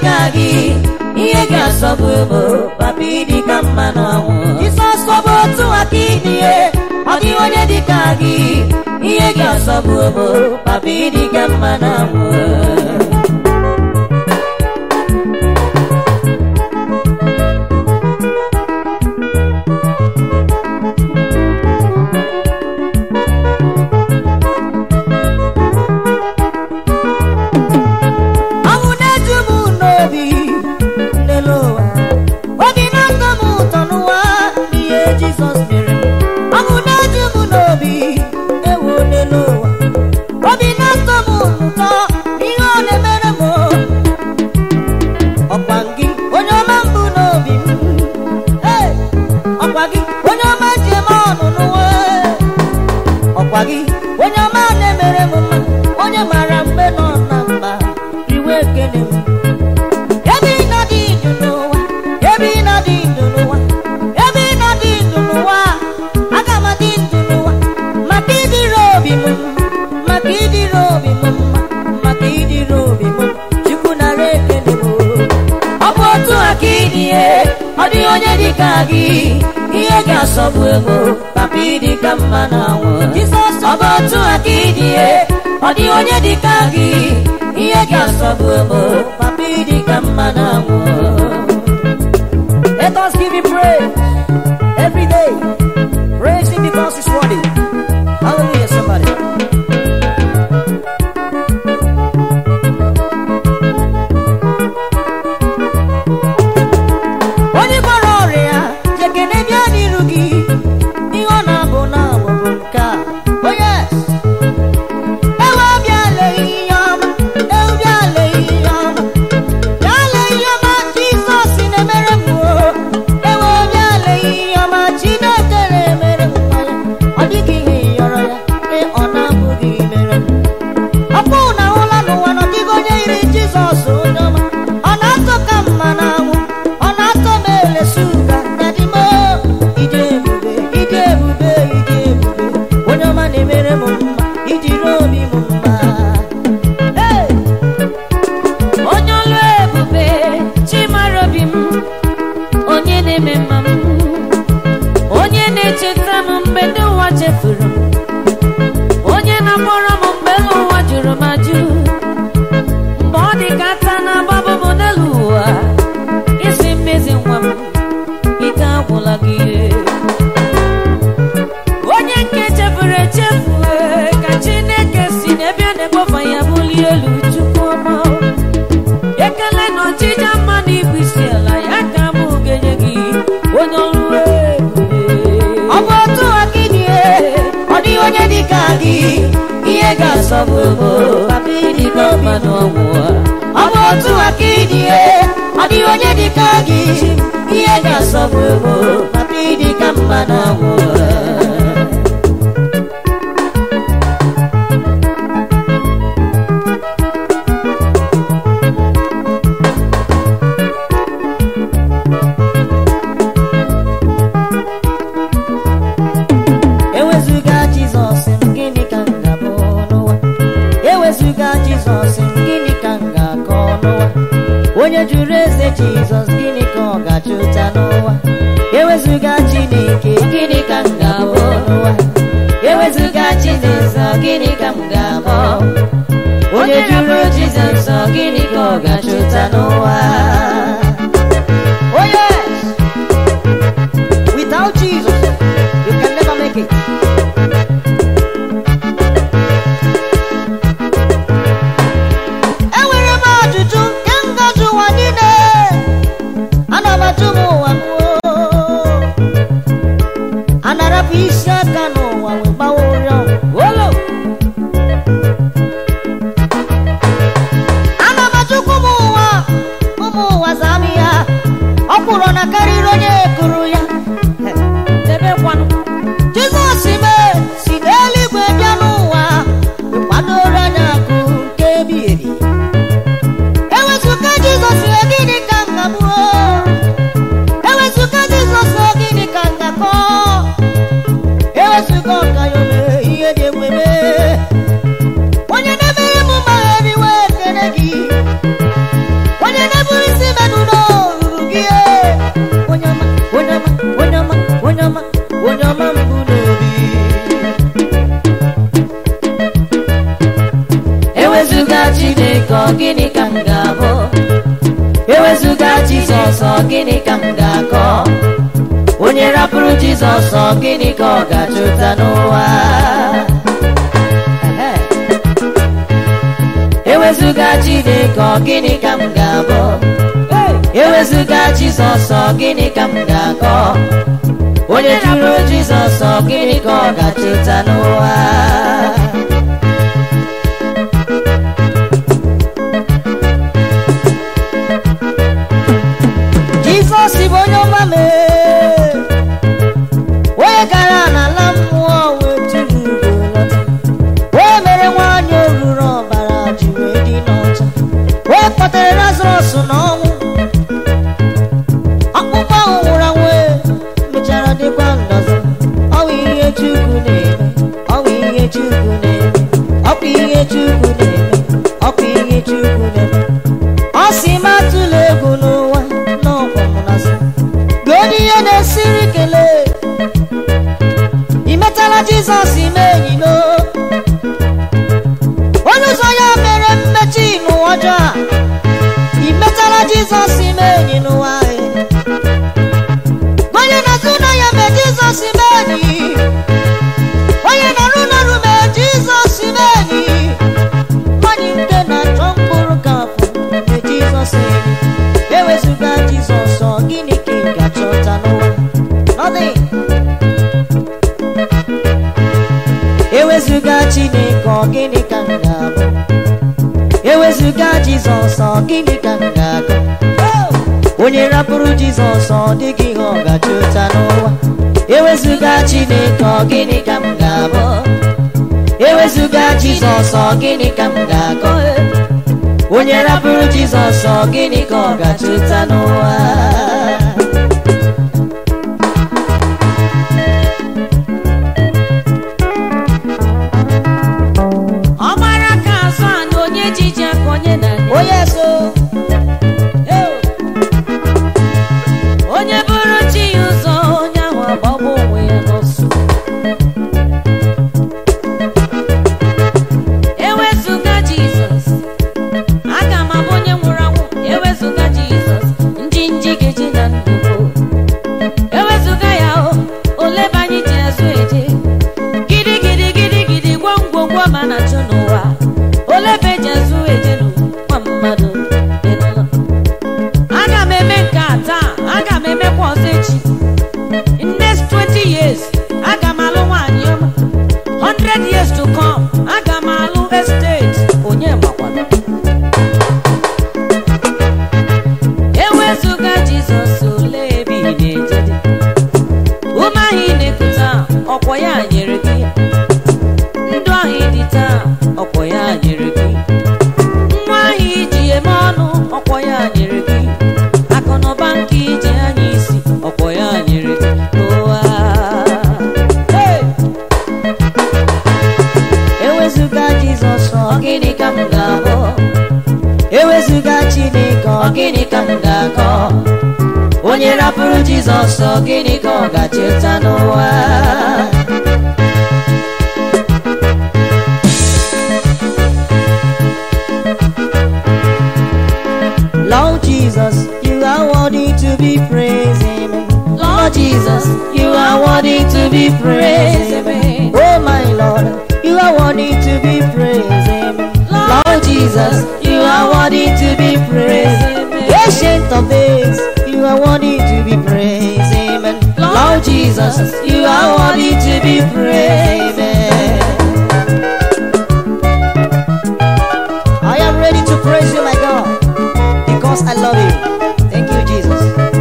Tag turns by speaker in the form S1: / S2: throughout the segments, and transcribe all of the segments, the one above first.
S1: dịka gị ihe ga-asọgbu bụ papa ịdị ka mma n'ọnwụ jisọs ọ bụ otu aka ịdịye ọ dịghị onye dịka gị ihe ga-asọgbu bụ papa ịdị ka mma n'ọnwụ ọnwụ na-eju m n'obi n'elu ụwa obi na-atọ m ụtọ n'ụwa n'ihe jizọs mere m ọnwụ na-eju m n'obi ewu n'elu ụwa obi na-atọ m ụtọ ihe ọ na-emere m ọkwa gị onye ọma mbụ n'obi m Ee, ọkwa gị onye ọma ji eme ọnụ n'ụwa ọkwa gị onye ọma na-emere m mma onye mara mgbe nọ na mba iwe ekele m ebe ị nọ dị ndụ n'ụwa ebe ị nọ dị ndụ n'ụwa ebe ị nọ dị ndụ n'ụwa aga m adị ndụ n'ụwa maka ịdịrị obi m maka ịdịrị obi m mma maka ịdịrị obi m chukwu nara ekele m ọ bụ otu aka ịdịye ọ dịghị onye dịka gị ihe ga-asọgbu ego papa ịdị ka mma na anwụ jizọs ọ bụ otu aka ịdịye ọ dịghị onye dịka gị ihe ga-asọgbu ego papa ịdị ka mma na anwụ
S2: Let us give him praise every day. Praise him because he's worthy. Hallelujah, somebody.
S1: onye gwara ọrịa jekene bịa n'iru gị ihe ọ na-abụ na-abụ bụ nke a onye ewe bịa lee ihe ọma ewu bịa lee ihe ọma bịa lee ihe ọma jizọs na-emere m o ewe bịa lee ihe ọma chineke na-emere m nwa ya ọ dịghị ihe yọrọ ya nke ọ na-abụghị mere m ọkpụ na ahụla n'ụwa na ọdịghị onye yiri jizọs onye ọma ọ na-atọ ka mma na anwụ ọ na-atọ m elesu ụga dadimo ide ebube ide ebube ide ebube onye ọma na-emere m mma ijiri obi m mma Hey!
S3: onye ọlụ ebube chimara obi m onye na-eme mma m onye na-echeta m mgbe ndị ụwa chefuru m onye na-akpọrọ m mgbe elu ụwa jụrụ m ajụ mgbe ọ dị ka ata na-agbabụ m n'elu ụwa isi mmezi nwa m ike agwụla gị onye nke chefuru echefu ee, ka chineke si n'ebe a na-ekpofa ya bulie elu chukwu ọma ekele na ọchịcha mma na ibu isi ala ya ka m ga-enye gị onye ọrụ ebube
S1: ọ bụ otu aka ịdịye ọ dịghị onye dịka gị ihe ga-asọgbu ego papa ịdị ka mma n'ọnwụ ọ bụ otu aka ịdịye ọ dịghị onye dịka gị ihe ga-asọgbu ego papa ịdị ka mma n'ọnwụ ewezuga jizọs m gịnị ka m ga-abụ n'ụwa ewezuga jizọs m gịnị ka m ga-akọ n'ụwa onye jụrụ eze jizọs gịnị ka ọ ga-achụta n'ụwa ewezuga chineke gịnị ka m ga-abụ n'ụwa ewezuga chineke gịnị ka m ga-abụ onye jụrụ jizọs gịnị ka ọ ga-achụta n'ụwa
S2: Oh, yes. Without Jesus, you can never make it.
S1: enwere m ajụjụ nke ngọzi ụwa niile ana m ajụ m ụwa m oo. anarapụ isi aka n'ụwa wee gbawa ụrịọ olo ana m ajụkwu m ụwa
S3: ewezụga chineke ọ gịnị ka m ga-abụ ewezụga jizọs ọ gịnị ka m ga-akọ onye rapụrụ jizọs ọ gịnị ka ọ ga-achụta n'ụwa Ehe. ewezụga chineke ọ gịnị ka m ga-abụ ewezụga jizọs ọ gịnị ka m ga-akọ onye jụrụ jizọs ọ gịnị ka ọ ga-achụta n'ụwa
S1: jizọs bụ onye ọma mee onye gara n'ala mmụọ wee tụrụ ugo lọta wee mere nwaanyị oruru ọbara ji wee dị n'ọcha wee kpọtere lazarọs n'ọnwụ ọkpụkpọ ahụ nwụrụ anwụ e, mechara dịkwa ndọzọ ọwụ ihe chukwu na-eme ọwụ ihe chukwu na-eme ọkwa ihe chukwu na-eme ọkwa ihe chukwu na-eme ọ sị m atụla egwu n'ụwa n'ọkwa m na-asị gị onye ihe na-esiri kelee ị metala jizọs ime enyi n'o onye ụzọ ya mere mmechi n'ụwa ọjọọ a ị metala jizọs ime enyi n'ụwa anyị onye na-azụ na ya mee jizọs ime enyi onye na-arụ n'ọrụ mee jizọs ime enyi nwanyị nke na-achọ mkpụrụ ka afọ mee jizọs enyi ewezụga jizọs ọ gịnị ka ị ga-achọta n'ụwa Nothing. ewezụga chineke ọ gịnị ka m ga-abụ ewezụga jizọs ọ gịnị ka m ga-agụ onye rapụrụ jizọs ọ dịghị ihe ọ ga-achọta n'ụwa ewezụga chineke ọ gịnị ka m ga-abụ ewezụga jizọs ọ gịnị ka m ga-agụ onye rapụrụ jizọs ọ gịnị ka ọ ga-achọta n'ụwa
S3: ọgbara ka azụ anụ onye ji ji aka onye na
S1: onye so
S3: onye bụrụ chi ya ụzọ onye ahụ agbagbu onwe ya n'ọsọ ewezụga jizọs aga m abụ onye nwụrụ anwụ ewezụga jizọs ndị nji ga-eji na ndụ ewezụga ya o olebe anyị ji azụ eje gidi gidi gidi gidi gwam gwam gwam a na-achụ n'ụwa olebe ji azụ eje n'ụwa mmadụ dị n'ụlọ aga m eme nke a taa aga m emekwa ọzọ echi in next 20 years aga m alụ nwaanyị ọma 100 years to come aga m alụ estate onye makwana ewezụga jizọs ole ebe ị na-eje dị ume ahụ ị na-ekute ọkwọ ya nyere gị ndụ ahụ ị dị taa ọkwọ ya nyere gị nwa ahụ iji eme ọnụ ọkwọ ya nyere gị akụnụba nke iji anya isi ọkwọ ya nyere gị n'ụwa Hey!
S1: ewezụga jizọs ọ gịnị ka m ga-abụ ewezụga chineke ọ gịnị ka m ga-akọ onye rapụrụ jizọs ọ gịnị ka ọ ga-cheta n'ụwa Lord Jesus, you are worthy to be praised. Amen. Lord Jesus, you are worthy to be praised. Amen. Oh my Lord, you are worthy to be praised. Amen. Lord Jesus, you are worthy to be praised. Ancient of days, you are worthy to be praised. Amen. Lord Jesus, you are worthy to be praised. Amen. I am ready to praise you, my God, because I love you. Thank you, Jesus.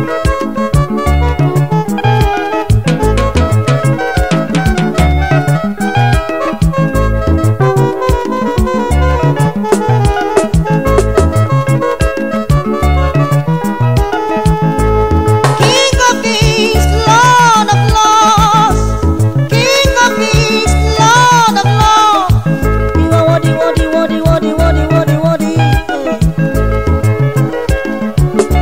S1: King of kings, Lord of lords. King of kings, Lord of lords. You are worthy, worthy, worthy, worthy, worthy, worthy, worthy.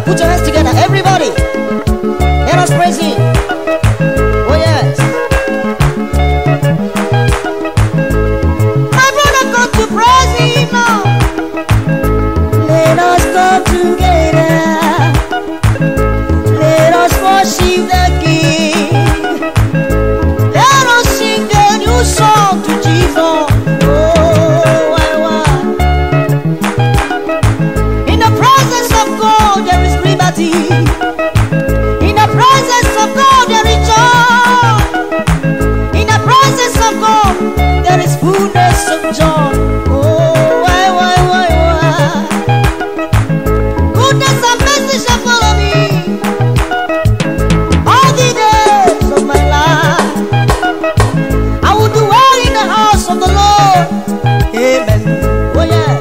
S1: Put your hands together, everybody. Let us praise Him. Oh, yes. My brother, come to praise Him now. Let us come together. Let us worship the King. Let us sing a new song to Jesus. Oh, why, why? In the presence of God, there is liberty. In the presence of God, there is joy. In the presence of God, there is fullness of joy. Oh, why, why, why, why? Goodness and mercy shall follow me all the days of my life. I will dwell in the house of the Lord. Amen. Oh, yeah.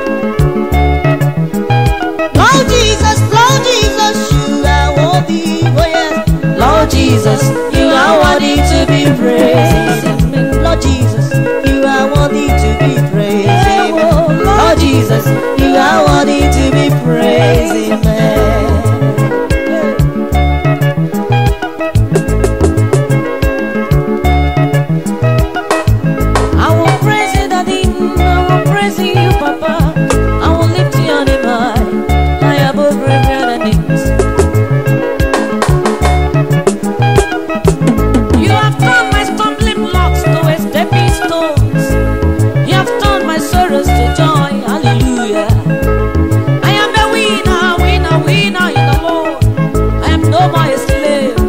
S1: Lord Jesus, Lord Jesus, you are worthy. Oh, yes. Lord Jesus, you are worthy to be praised. Amen. Lord Jesus, you are worthy to be praised. Amen. Lord Jesus, you are worthy to be praised. Amen.
S3: I will praise you, Daddy. I will praise you, Papa. I will lift you on high, high above every other names. You have turned my stumbling blocks to a stepping stones. You have turned my sorrows to joy. Hallelujah. I am a winner, winner, winner in the Lord. I am no more a slave.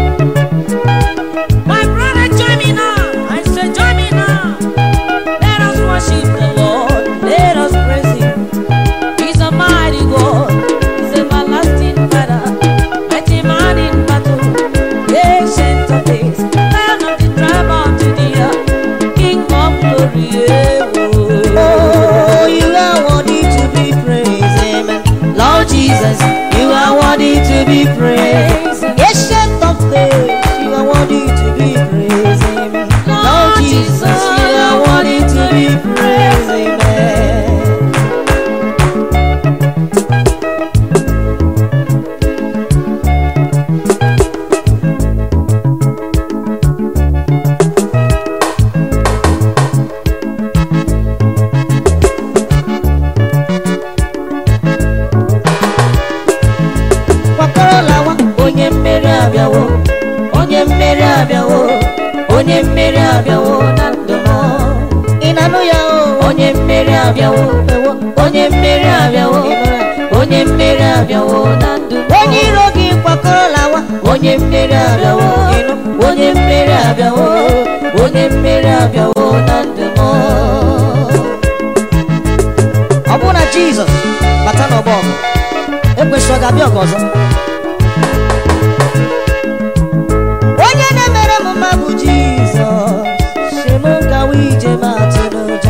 S3: My brother, join me now. I say, join me now. Let us worship the Lord. Let us praise Him. He's a mighty God. He's everlasting Father. Mighty man in battle. Ancient of days. Lion of the tribe of Judea. King of glory. Yeah, oh.
S1: Oh, you are worthy to be praised. Amen. Lord Jesus, you are worthy to be praised. Ancient of days, you are worthy to be praised. Amen. Lord Jesus, you are worthy to be praised. Amen. kwakọrọ lawa onye mmeri abịawo onye mmeri abịawo onye mmeri abịawo na ndụ m ị na-anụ ya o onye mmeri abịawo ewo onye mmeri abịawo onye mmeri abịawo na ndụ m onye iro gị kwakọrọ lawa onye mmeri abịawo ịnụ onye mmeri abịawo onye mmeri abịawo na ndụ m ọ bụrụ na jizọs bata n'ọgbọ ọgụ ekwesịrị ọ ga-abịa ọgụ ọzọ onye na-emere m mma bụ jizọs si m gawa ije ma atụ n'ụjọ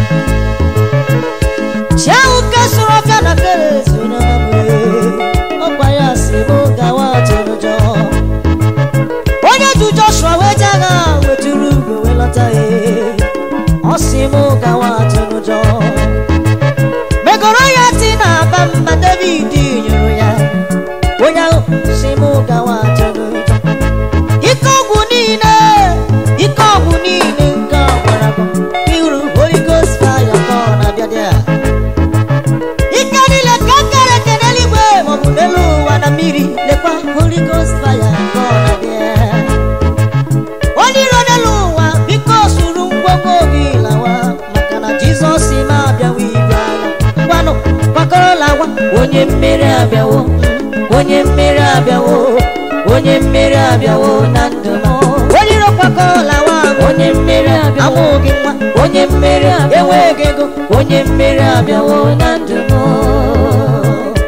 S1: chi ahụ kesụrụ ọbịa na kerezi onye ọma m ọkwa ya si m gawa atụ n'ụjọ onye ju joshua wee je agha wetụrụ ugwe wee lọta ya ọ si m gawa atụ n'ụjọ megoro ya ti na-aba mba david nyụrụ ya onye ahụ si m gawa atụ n'ụjọ ike ọgwụ niile ike ọgwụ niile nke ọgbara iru holy ghost fire ka ọ na-abịa dị a ike niile ka kere eke n'eluigwe maọbụ n'elu ụwa na mmiri lekwa holy ghost fire ka ọ na-abịa onye iro n'elu ụwa biko suru ngwongwo gị lawa maka na jizọs ma abịawa igwe agha ngwanụ gbakọrọ lawa onye mmeri abịawo onye mmeri abịawo onye mmeri abịawo na ndụ m onye iro gbakọrọ lawa onye mmeri abịawo amụghị nwa onye mmeri abịawo enweghị ego onye mmeri abịawo na ndụ m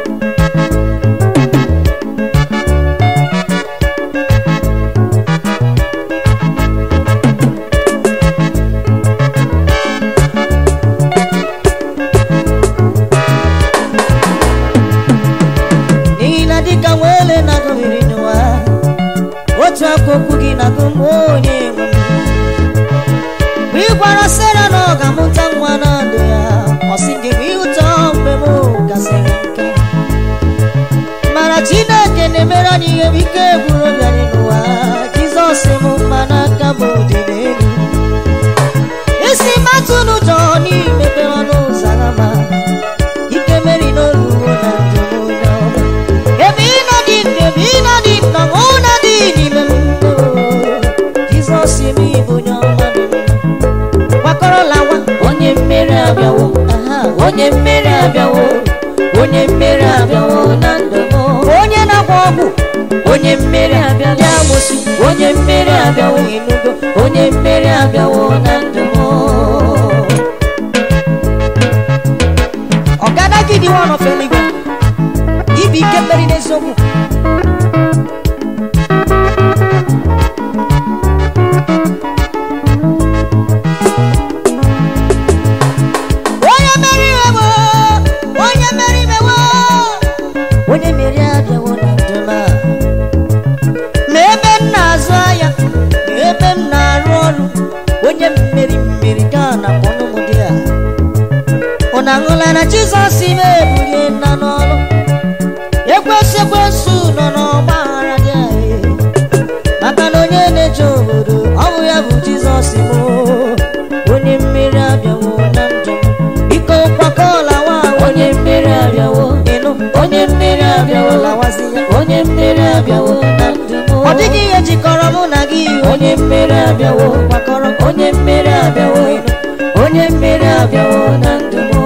S1: n'ihi na dịka nwele na-agụghịrị n'ụwa otu aka okwu gị na-agụ m onye nwe m mgbe ị gwara sera na ọ ga-amụta nwa na ndụ ya ọ sị gị bụ ihe ụtọ mgbe m gasịrị nke mana chineke na-emere anyị ihe bụ ike gwụrụ obi anyị n'ụwa jizọs m mma n'aka m dị n'elu isi matụ n'ụjọ n'imepere ọnụ ụzọ ama ike meri n'oluwo na ndụ m onye ọma ebe ị nọ dị ndụ ebe ị nọ dị ndụ mụ na dị n'ime m jizọs m ịbụ onye ọma dị mma gbakọrọla nwa
S3: onye mmeri abịawo
S1: aha
S3: onye mmeri abịawo onye mmeri abịawo na ndụ m
S1: onye na-agba ọgwụ
S3: onye mmeri abịawo
S1: ndị amosu
S3: onye mmeri abịawo
S1: enugo
S3: onye mmeri abịawo na ndụ m
S1: ọgada gị dị nwa ọfọ eluigwe ibi ike mmeri n'eziokwu onye mmeri imewo onye mmeri imewo onye mmeri abịawo na ndụ m a. ma ebe m na-azụ ahịa ma ebe m na-arụ ọrụ onye mmeri mmeri ka a na-akpọ ụmụ dị a ụnụ aṅụla na jizọs ime ebulie nna n'ọrụ ekwesị ekwesị nọ n'ọgba aghara dị anyị maka na onye na-eje obodo ọ bụ ya bụ jizọs bụ onye mmeri abịawo na ndụ m biko kwakọọla nwa
S3: onye mmeri abịawo
S1: ịnụ
S3: onye mmeri abịawo
S1: lawazi ya
S3: onye mmeri abịawo na ndụ m
S1: ọ dịghị ihe jikọrọ mụ na gị
S3: onye mmeri abịawo
S1: kwakọrọ
S3: onye mmeri abịawo onye mmeri abịawo na ndụ m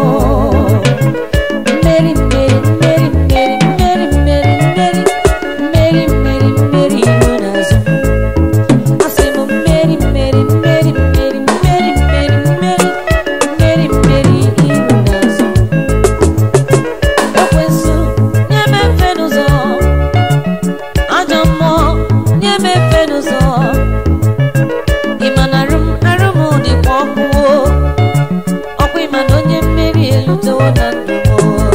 S3: mmeri mmeri mmeri mmeri mmeri mmeri mmeri mmeri mmeri mmeri iru n'azụ asị m mmeri mmeri mmeri mmeri mmeri mmeri mmeri mmeri mmeri iru n'azụ ekwensu nye m efe n'ụzọ ajọ mmụọ nye m efe n'ụzọ ịma na arụ m arụ m dịkwa ọkụ o. ọkwa ịma na onye mmeri elutewo na ndụ m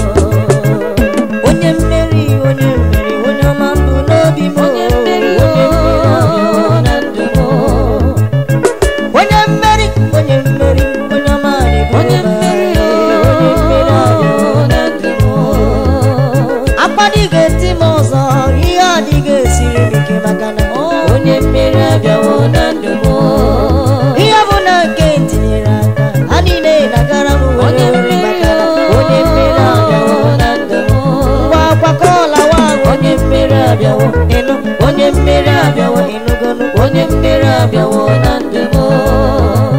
S1: onye mmeri onye mmeri onye ọma mbụ n'obi m
S3: onye mmeri o na ndụ m
S1: onye mmeri onye mmeri onye ọma na-ebu
S3: onye
S1: ụba.
S3: mmeri o
S1: onye mmeri abịawo.
S3: na ndụ m
S1: akpadịghị eti m ọzọ ihe adịghị esiri m ike maka na
S3: onye mmeri abịawo na ndụ m
S1: ihe bụ na nke tinyere aka ha niile na-agara m were
S3: onye
S1: were
S3: mmeri
S1: maka na onye mmeri abịawo
S3: o na ndụ m
S1: ngwa akwakọọla nwa ahụ
S3: onye mmeri abịawo
S1: ịnụ
S3: onye mmeri abịawo
S1: ịnụgonu
S3: onye mmeri abịawo na ndụ m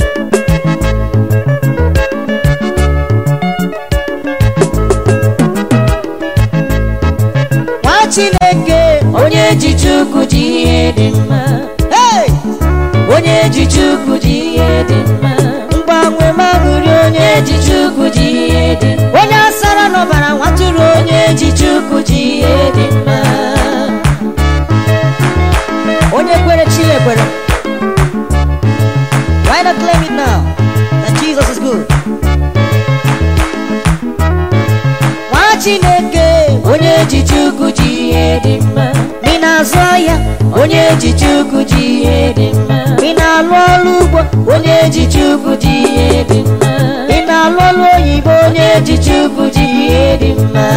S1: nwa chineke
S3: onye ji chukwu ji ihe dị mma
S1: hey!
S3: onye ji chukwu ji ihe dị mma
S1: mgbanwe magụri onye
S3: onye ji chukwu ji ihe dị mma
S1: onye asara n'ọbara nwatụrụ onye
S3: onye ji chukwu ji ihe dị mma
S1: onye kwere chi ekwere why not claim it now that jesus is good nwa chineke
S3: onye ji chukwu ji ihe dị mma
S1: ị na-azụ ahịa
S3: onye ji chukwu ji ihe dị mma
S1: ị na-alụ ọrụ ugbo
S3: onye ji chukwu ji ihe dị mma
S1: ị na-alụ ọrụ oyibo onye
S3: onye ji chukwu ji ihe dị mma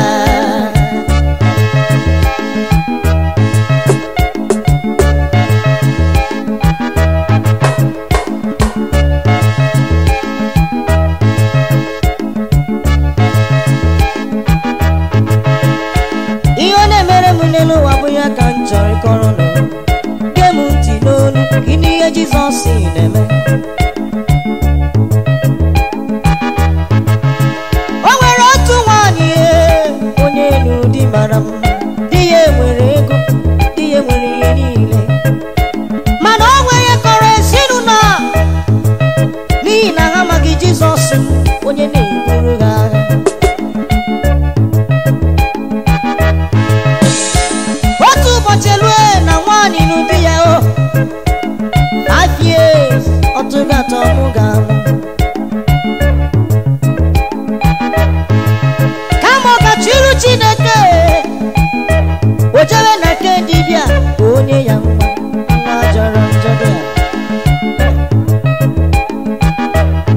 S1: ihe ọ na-emere m n'elu ụwa bụ ya ka m chọrọ ịkọrọ nụ gee m ntị n'olu gịnị ihe jizọs na-eme o nwere otu nwaanyị ee, onye elu di mara mma di ya nwere ego di ya nwere ihe niile mana o nwere kọrọ ezinụlọ a n'ihi na ha amaghị jizọs onye na-eburu ha agha otu ụbọchị lue na nwaanyị n'ụdị ya o afie ọtụgatọ mụ ga-amụ kama ọ gachiru chineke o jebe na nke dibịa ka onye ya nwa nwa jọrọ njọ dị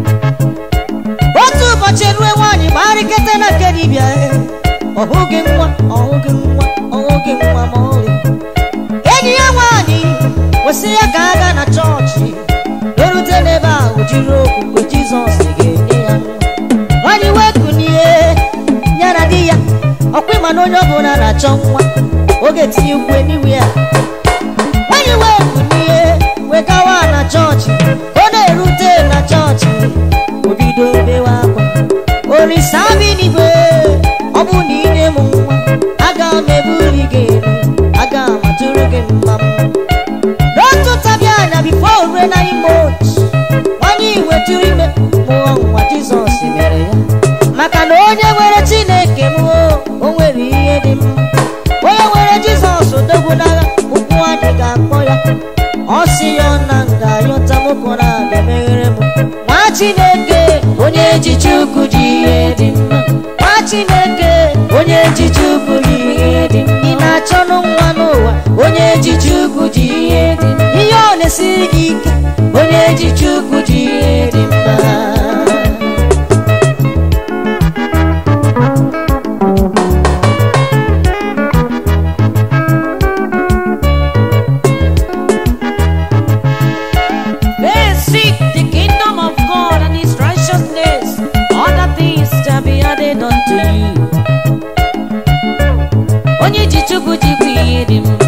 S1: a otu ụbọchị rue nwaanyị gbarịkete na nke dibịa e, ọ hụghị nwa ọhụghị nwa ọhụghị nwa ma ọlị enyi ya nwaanyị kwesị ya ka a gaa na chọọchị erute n'ebe ahụ jiri okwukwe jizọs ga-enye ya nwa nwaanyị wee kunie ya na di ya ọkwa ịma na onye ọbụla na-achọ nwa oge tinye ukwe n'iwe ya nwaanyị wee kunie wee gawa na chọọchị ọ na-erute na chọọchị o bido bewe akwa olisa bi n'igwe ọ bụ na inye m nwa aga m ebuli gị elu aga m atụrụ gị mma mma n'otu tabi anya bifo rue na ime otu nwanyị wetụrụ ime mụọ nwa jizọs mere ya maka na onye nwere chineke m o o nwere ihe dị mma onye nwere jizọs odogwu n'agha ụkwụ anyị ga-akpọ ya ọ sị ya ọ na nga yọta mụkọ na-abịa meghere m nwa chineke onye ji chukwu ji ihe dị mma nwa chineke onye ji chukwu ji ihe dị mma ị na-achọnụ nwa n'ụwa onye ji chukwu ji ihe dị mma ihe ọ na-esiri gị ike onye ji chukwu ji ihe dị mma
S3: They seek the kingdom of God and his righteousness. Other things shall be added unto you. Onye ji Chukwu jikwa ihe dị mma.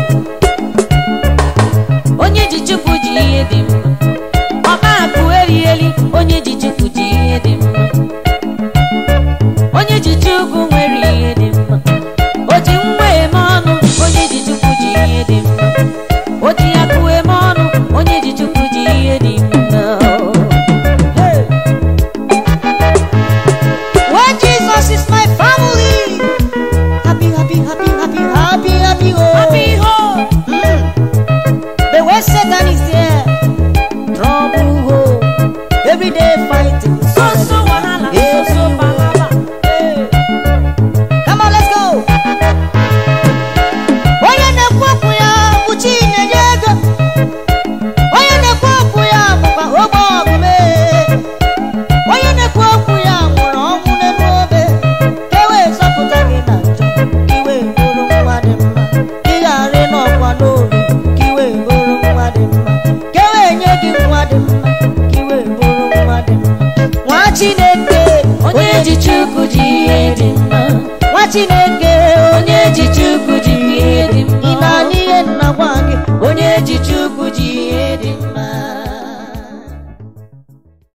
S3: Onye ji Chukwu ji ihe dị mma. Ọba akụ eri eli, onye ji Chukwu ji ihe dị mma. Onye ji Chukwu nwere ihe dị mma. O ji nwa eme ọnụ, onye ji Chukwu ji ihe dị mma. O ji akụ eme ọnụ, onye ji Chukwu ji ihe dị mma.
S1: Hey. When Jesus is my family, happy, happy, happy, happy, happy, happy, oh.
S3: Happy home.
S1: Mm. But when Satan is there, trouble, oh. Every day fighting.
S3: So so wahala, so so palava.
S1: Hey. Come on, let's go. Onye na-ekwu okwu ya bụ Chinenye ego. Onye na-ekwu okwu ya bụkwa ogbe ọbụme. Onye na-ekwu okwu ya nwụrụ ọnwụ n'elu obe. Ka e wee zọpụta gị na njọ, ka i wee bụrụ nwa dị mma. Ka ị ghara ịnọkwa n'obi, ka i wee bụrụ nwa dị mma. Ka e wee nye gị nwa dị mma, ka i wee bụrụ nwa dị mma. Nwa Chineke,
S3: Onye ji Chukwu ji ihe dị mma.
S1: nwa Chineke,
S3: Onye ji Chukwu